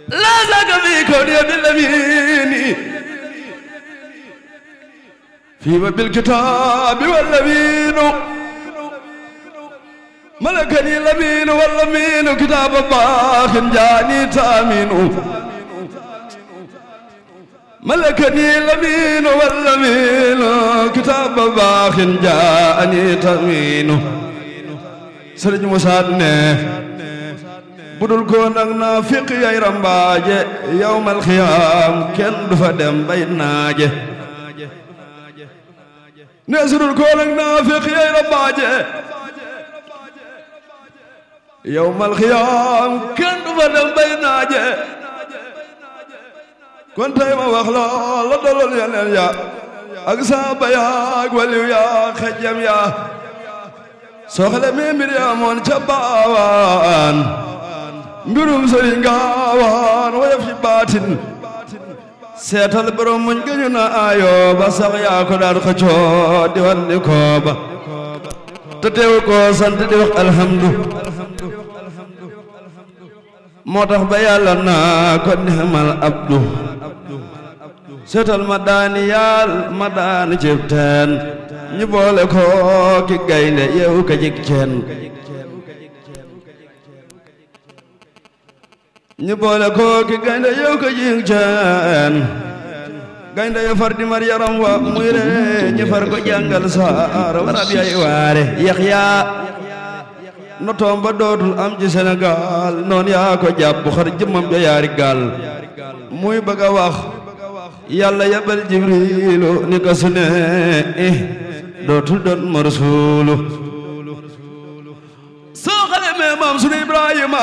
لا زاك في كوني بالأمين فيما بالكتاب والأمين ملكني الأمين والأمين كتاب باخ جاني تامين ملكني الأمين والأمين كتاب باخ جاني تامين سرج مسادنه budul ko nag naa fiq yay rambaaje yawmal xiyaam kenn du fa dem bay naaje ne sudul ko nag naa fiq yay rambaaje yawmal xiyaam kenn du fa dem bay naaje kon tey ma wax la la dolol yeneen ya ak saaba ya ak waliw ya xejjam ya soo xale mi mbir ya moon ca baawaan mbirum sëriñ gaawaan woyof ci baatin seetal borom muñ gëñu na ayo ba sax yaa ko daan xëccoo di wan ni kooba te teew ko sant di wax alhamdu moo tax ba yàlla naa ko nixmal abdu seetal ma daani yaal ma daani cib teen ñu boole ko ki gaynde yeewu ka jik ceen ñu boole ko ki gaynde yeewu ka jik ceen gaynde ya far di mar yaram wa muy re ñu far ko jàngal saar warab yay waare yaxya no toom ba dootul am ci Sénégal noon yaa ko jàpp xar jëmmam ja yaari gaal muy bëgg a wax yàlla yabal jibrilu ni ko su ne eh dootul doon ma rasuulu soo xale mee maam sunu Ibrahima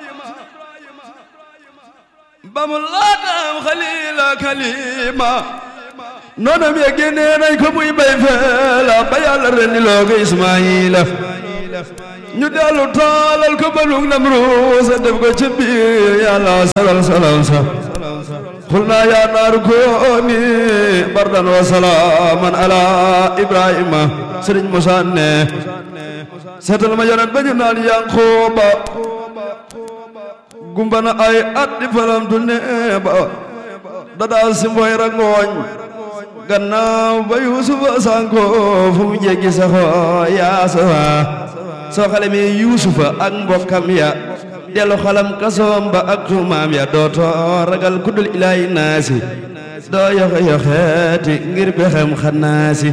ba mu laataam xalila kalima noonam ya génnee nañ ko muy bay feela ba yàlla rendi loo ko Ismaayila ñu dellu taalal ko balug Namruus def ko ci biir yàlla salal salam sa قلنا يا نار كوني بردا وسلاما على ابراهيم سرين موسى ne seetal ma yonent ba ñu naan Yankuba gumba na ay at di falamtu ne ba dadaa si mboy rangooñ gannaaw ba Yuusufa sanko fu mu jéggi saxo yaa sawa soo xale mi Yuusufa ak mbokkam ya dellu xalam kasoom ba ak tuumaam ya dootoo ragal kuddul ilaahi naasi doo yoxe yoxeeti ngir bexem xanaasi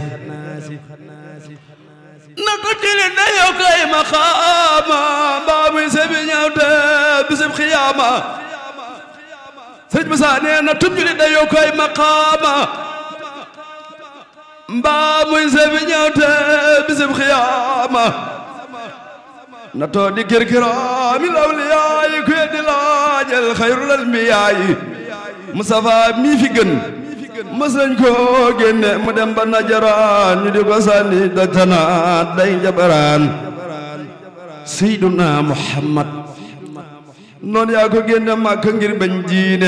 na ko tili na yokkay maqaama mbaa muy sebi ñawte bisib xiyaama sëñ Musaa nee na tujjuli da yokkay maqaama mbaa muy sebi ñawte bisib xiyaama na too di kirkiraami lawliyaayi ku yeddi laajal xayrul anbiyaayi Mustafa mii fi gën mës nañ koo génne mu dem ba najaraan ñu di ko sànni dajtanaat day njabaraan Seyduna Muhammad noon yaa ko génne Màkka ngir bañ diine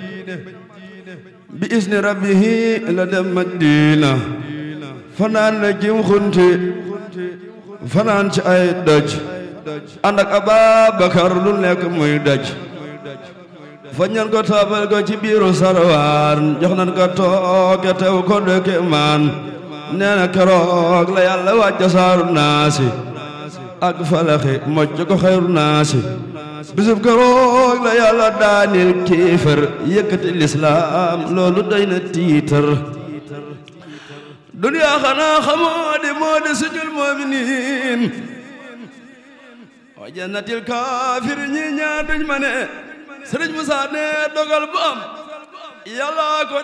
bi isni rabbihi la dem Madina fanaan na jim xunti fanaan ci ay doj ànd ak Ababakar lu nekk muy daj fa ñan ko taabal ko ci biiru sarwaan jox nan ko tooke tew ko dëkke maan nee na keroog la yàlla wàcca saaru naasi ak falaxi mocc ko xayru naasi bisub keroog la yàlla daanil kiifër yëkkati lislaam loolu doy na tiitar duniyaa xanaa xamoo di moo di sujul mu'miniin wa jannatil kaafir ñi ñaar duñ ma ne Sëriñ Musaa ne dogal bu am yàlla ko